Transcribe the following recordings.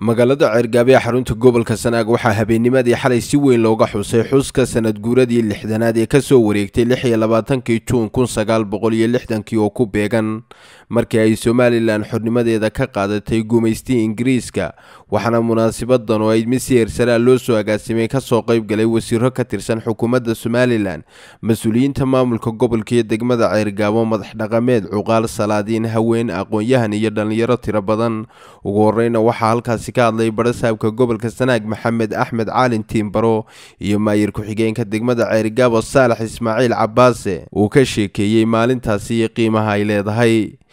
magaalada ceergaabe ee xarunta gobolka sanaag waxaa habeennimadii xalay si weyn looga xusay xuska sanad guuradii lixdanaad ee kasoo wareegtay lix iyo labaatankii juun kun sagaal boqol iyo lixdankii oo ku beegan markii ay somalilan xornimadeeda ka qaadatay gumaystii ingiriiska waxaana munaasabadan oo ay mid si heersaraa loo soo agaasimay kasoo qayb galay wasiiro ka tirsan xukuumadda somalilan mas-uuliyiinta maamulka gobolka iyo degmada ceergaabo madax dhaqameed cuqaal salaadiin haween aqoon-yahan iyo dhallinyaro tiro badan ugu horeyna waxaa halkaasi ka hadlay barasaabka gobolka sanaag maxamed axmed caalin tiimbaro iyo maayir ku-xigeenka degmada ceerigaabo saalax ismaaciil cabaase uu ka sheekeeyey maalintaasi iyo qiimaha ay leedahay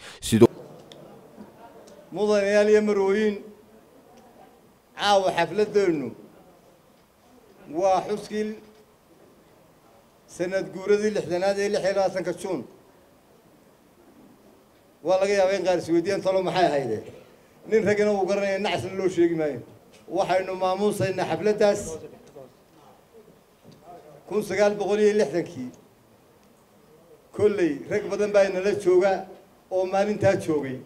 mudanayaal iyo marooyin caawa xafladeennu waa xuskii sanad guuradii lixdanaad ee lix iyo labaatanka juun waa laga yaabaa in qaar isweydiiyaan talo maxay ahayde nin raggana uu garanaya nacasna loo sheegi maayo waxaynu maamuusaynaa xafladdaas kun sagaal boqol iyo lixdankii kolley rag badan baa inala jooga oo maalintaa joogay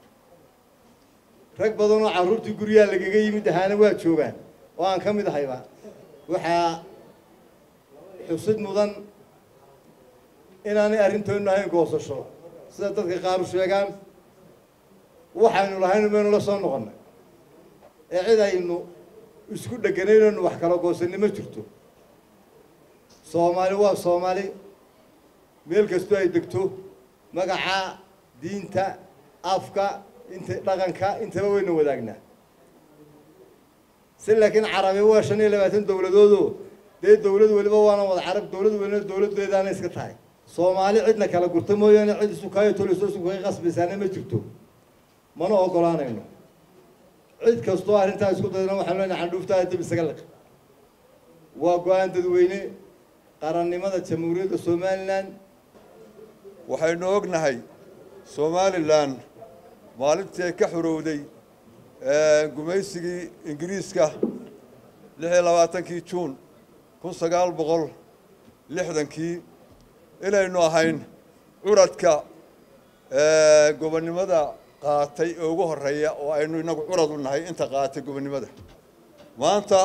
rag badan oo carruurtii guryaha lagaga yimid ahaana waa joogaan oo aan ka mid ahayba waxaa xusid mudan inaanay arrintoonu ahayn goosasho sida dadka qaaru sheegaan waxaynu lahaynu maynu la soo noqonnay ee cid aynu isku dheganaynaynu wax kala goosanni ma jirto soomaali waa soomaali meel kastoo ay degto magaca diinta afka inta dhaqanka intaba wayna wadaagnaa si laakiin carabi waa shan iyo labaatan dowladoodoo dee dowlad weliba waana wada carab dowlad welina dowladdeedaana iska tahay soomaali cidna kala gurta mooyaane cid isukaayo toliso isukaga qasbaysaana ma jirto mana ogolaanayno cid kastoo arrintaa isku dayna waxaanu leenahay candhuuftaada dib isaga liq waa go-aan dadweyne qarannimada jamhuuriyadda somalilan waxaynu ognahay somalilan maalintii ay ka xorowday gumaysigii ingiriiska lix iyo labaatankii juun kun sagaal boqol lixdankii inaynu ahayn curadka gobonnimada qaatay ee ugu horreeya oo aynu inagu curad u nahay inta qaatay gobonnimada maanta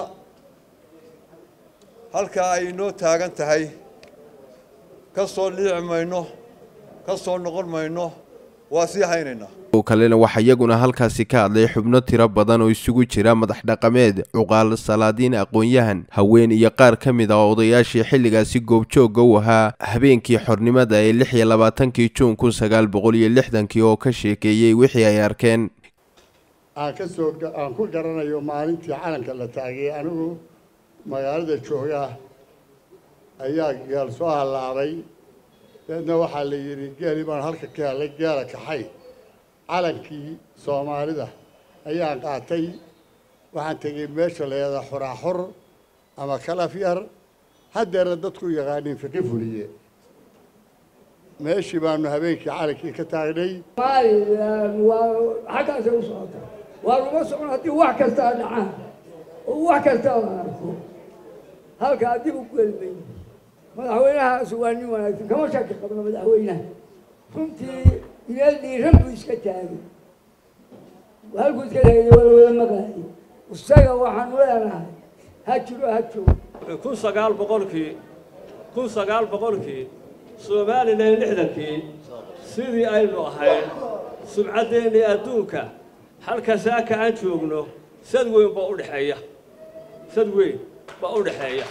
halkaa ay inoo taagan tahay ka soo liici mayno ka soo noqon mayno waa sii haynaynaa kalena waxaa iyaguna halkaasi ka hadlay xubno tiro badan oo isugu jira madax dhaqameed cuqaal salaadiin aqoon-yahan haween iyo qaar ka mid ah odayaashii xilligaasi goobjoogga u ahaa habeenkii xornimada ee lix iyo labaatankii juun kun sagaal boqol iyo lixdankii oo ka sheekeeyey wixii ay arkeen aan ka soo aan ku garanayo maalintii calanka la taagay anigu magaalada jooga ayaa geel soo hallaabay deedna waxaa la yidhi geeli baan halka ka helay geela kaxay calankii soomaalida ayaan qaatay waxaan tegey meesha la yahdaa xuraaxur ama kalaf yar haddeerna dadku yaqaaniin fiqi fuliye meeshii baanu habeenkii calankii ka taagnay somalilan waa xaggaasay u socota waa luma socon haddii wax kastaa dhacaan oo wax kastaa la arko halkaa dib u gelmay madaxweynahaas waa nin wanaagsan kama shaki qabno madaxweynaha runtii meel dhiiran buu iska taagay halkuu iska taagay waa la wada maqlaayay isaga waxaanu leenahay ha jiro ha joogo kun sagaal boqolkii kun sagaal boqolkii somalilan lixdankii sidii aynu ahayn subcaddeenii adduunka halka saaka aan joogno sad weyn baa u dhexeeya sad weyn baa u dhexeeya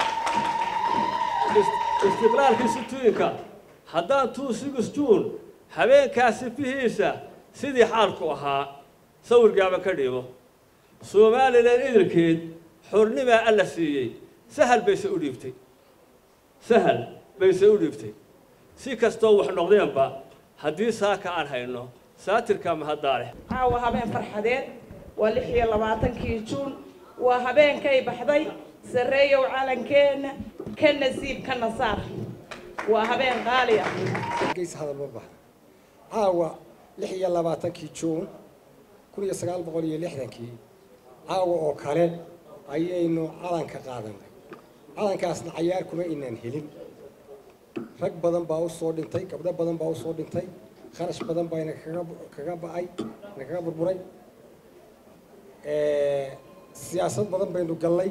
istiqlaalkii situyinka haddaan two six juun habeenkaasi fihiisa sidii xaalku ahaa sawirgaaba ka dhibo somalilan idilkeed xornimaa alla siiyey sahal bayse u dhiibtay sahal bayse u dhiibtay si kastoo wax noqdeenba haddii saaka aan hayno saatirka mahadaaleh caawa habeen farxadeed waa lix iyo labaatankii juun waa habeenkay baxday sarreeyow calankeenna ka nasiib ka nasaar waa habeen qaali ah caawa lix iyo labaatankii juun kun iyo sagaal boqol iyo lixdankii caawa oo kale ayaynu calanka qaadanay calankaasna cayaar kuma inaan helin rag badan baa u soo dhintay gabdho badan baa u soo dhintay kharash badan baa ina kaga kaga ba'ay ina kaga burburay siyaasad badan baynu gallay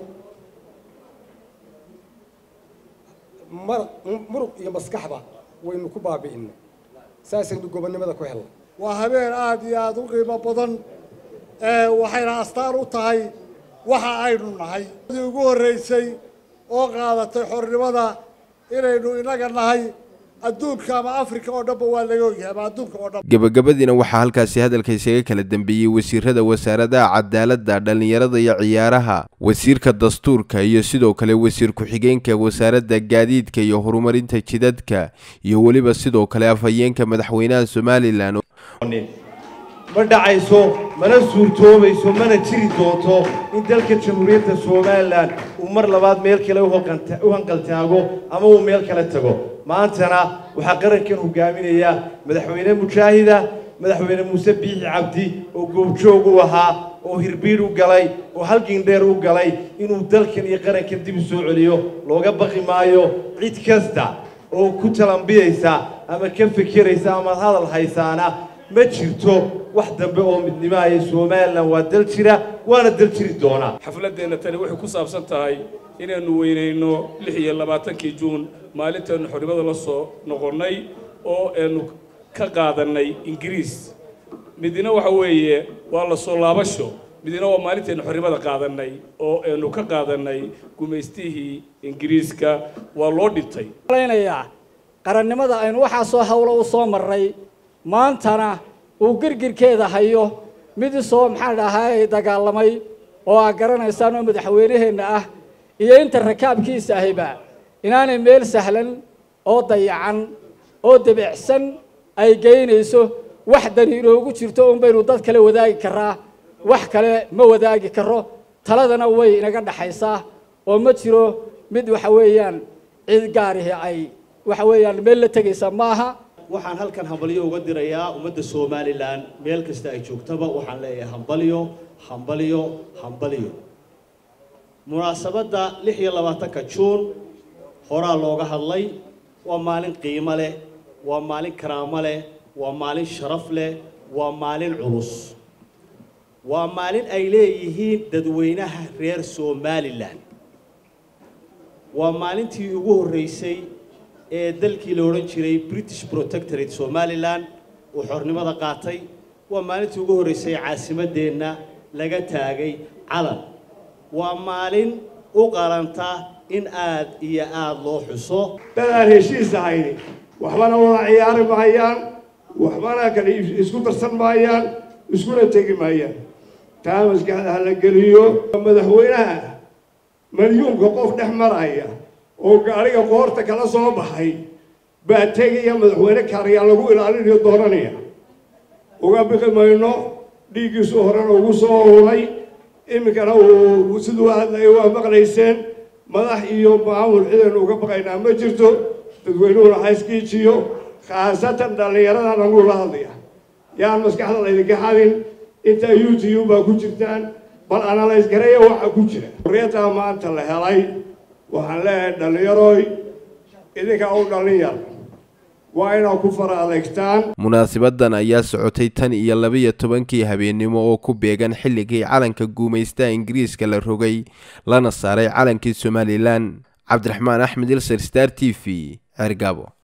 mar muruq iyo maskaxba waynu ku baabi'inay saasaynu gobonnimada ku helnay waa habeen aada iyo aada u qiimo badan waxayna astaan u tahay waxa aynu nahay dii ugu horreysay oo qaadatay xornimada inaynu inaga nahay adduunka ama africa oo dhanba waa laga ogyahay ama adduunka oo dhan gebagabadiina waxaa halkaasi hadalka isaga kala dambeeyey wasiirada wasaaradaha cadaaladda dhallinyarada iyo ciyaaraha wasiirka dastuurka iyo sidoo kale wasiir ku-xigeenka wasaaradda gaadiidka iyo horumarinta jidadka iyo weliba sidoo kale afhayeenka madaxweynaha somalilan ma dhacayso mana suurtoobayso mana jiri doonto in dalka jamhuuriyadda somalilan uu mar labaad meel kale u hanqaltaago ama uu meel kale tago maantana waxaa qarankan hogaaminaya madaxweyne mujaahida madaxweyne muuse biixi cabdi oo goobjoog u ahaa oo hirbiidh u galay oo halgindheer u galay inuu dalkan iyo qarankan dib u soo celiyo looga baqi maayo cid kasta oo ku talambiyaysa ama ka fekeraysa amaad hadal haysaana ma jirto wax dambe oo midnimaaya somalilan waa dal jira waana dal jiri doonaa xafladdeenna tani waxay ku saabsan tahay inaynu weynayno lix iyo labaatankii juun maalintaenu xornimada la soo noqonnay oo aynu ka qaadannay ingiriis midina waxa weeye waa la soo laabasho midina waa maalintaynu xornimada qaadannay oo aynu ka qaadannay gumaystihii ingiriiska waa loo dhintay qarannimada aynu waxaasoo hawlo u soo marray maantana uu girgirkeeda hayo mid isoo maxaan dhahay dagaalamay oo aad garanaysaan oo madaxweynaheenna ah iyo inta rakaabkiisa ahiba inaanay meel sahlan oo dayacan oo debecsan ay geynayso wax dani inoogu jirto un baynu dad kale wadaagi karaa wax kale ma wadaagi karo taladana way inaga dhaxaysaa oo ma jiro mid waxa weeyaan cid gaarihi ay waxa weeyaan meel la tegaysa maaha waxaan halkan hambalyo uga dirayaa ummadda somalilan meel kasta ay joogtaba waxaan leeyahay hambalyo hambalyo hambalyo munaasabadda lix iyo labaatanka juun horaa looga hadlay waa maalin qiimo leh waa maalin karaamo leh waa maalin sharaf leh waa maalin culus waa maalin ay leeyihiin dadweynaha reer somalilan waa maalintii ugu horreysay ee dalkii la odhan jiray british protectorate somalilan uu xornimada qaatay waa maalintii ugu horreysay caasimaddeenna laga taagay calan waa maalin u qalanta in aad iyo aada loo xuso dadaan heshiis ahayni waxbana wada ciyaari maayaan waxbana kale isku darsan maayaan iskuna tegi maayaan taa maskaxda ha la geliyo madaxweynaha malyuunka qof dhex maraya oo gaadhiga qoorta kala soo baxay baa tegaya madaxweyne kaaryaa lagu ilaalinayo doonanaya uga biqi mayno dhiiggiisu horena ugu soo hulay iminkana uu siduu hadlaya waa maqlayseen madax iyo maamul cidan uga baqaynaa ma jirto dadweynuhuna hayskiijiyo khaasatan dhallinyaradan anuu la hadlaya yaan maskaxda laydinka xadin intaa u t u baa ku jirtaan bal analyse gareeya waxa ku jira xorriyaddaa maanta la helay waxaan leeyahay dhallinyaroy idinkaa u dhallin yar waa inaad ku fara adeegtaan munaasabadan ayaa socotay tan iyo labiyo tobankii habeennimo oo ku beegan xilligii calanka guumaystaha ingiriiska la rogay lana saaray calankii somalilan cabdiraxmaan axmed ilser star t v cergabo